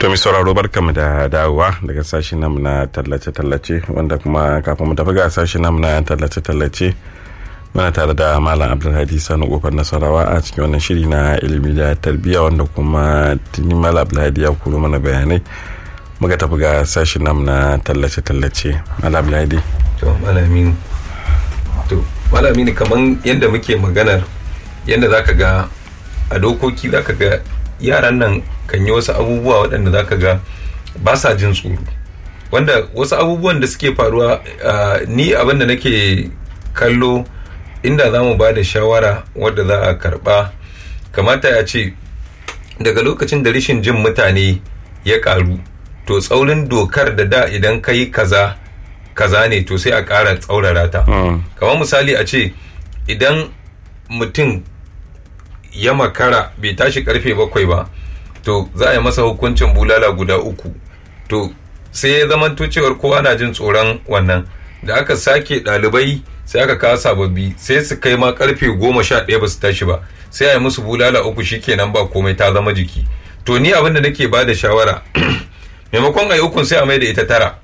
To mi sauraro barkamu da dawowa daga sashen namu na tallace-tallace wanda kuma kafin mu tafi ga sashen namu na tallace-tallace muna tare da Malam Abdulhadi Sani kofar Nasarawa a cikin wannan shiri na ilimi da tarbiyya wanda kuma tuni Malam Abdulhadi ya kuro mana bayanai muka tafi ga sashen namu na tallace-tallace Malam Abdulhadi. To Malaminu. To Malaminu kaman yadda muke maganar yadda zaka ga a dokoki zaka ga yaran nan kan yi wasu abubuwa waɗanda za ka ga ba sa jin tsoro wanda wasu abubuwan da suke faruwa ni abin da nake kallo inda za mu ba da shawara wadda za a karɓa kamata ya ce daga lokacin da rashin jin mutane ya ƙaru to tsaurin dokar da da idan ka yi kaza kaza ne to sai a ƙara tsaurara ta kamar misali a ce idan mutum ya makara bai tashi karfe bakwai ba to za a yi masa hukuncin bulala guda uku to sai ya zamanto cewar kowa na jin tsoron wannan da aka sake ɗalibai sai aka kawo sababbi sai su kai ma karfe goma sha ɗaya ba su tashi ba sai a yi musu bulala uku shikenan ba komai ta zama jiki to ni abin da nake ba da shawara maimakon a yi ukun sai a mai da ita tara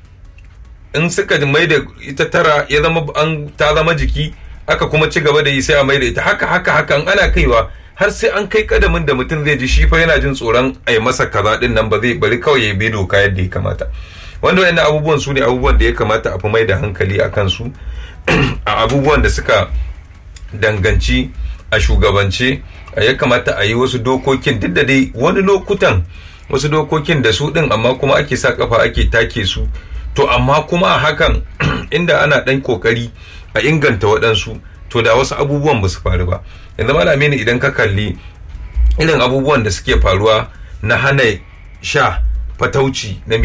in suka mai da ita tara ya zama an ta zama jiki aka kuma ci gaba da yi sai a mai da ita haka haka haka ana kaiwa har sai an kai kadamin da mutum zai ji shi fa yana jin tsoron a yi masa kaza din nan ba zai bari kawai ya bi doka yadda ya kamata wanda wayannan abubuwan su ne abubuwan da ya kamata a fi mai da hankali a kansu a abubuwan da suka danganci a shugabance ya kamata a yi wasu dokokin duk da dai wani lokutan wasu dokokin da su din amma kuma ake sa kafa ake take su to amma kuma a hakan inda ana ɗan kokari a inganta waɗansu to da wasu abubuwan ba su faru ba yanzu malami ne idan ka kalli irin abubuwan da suke faruwa na hana sha fatauci na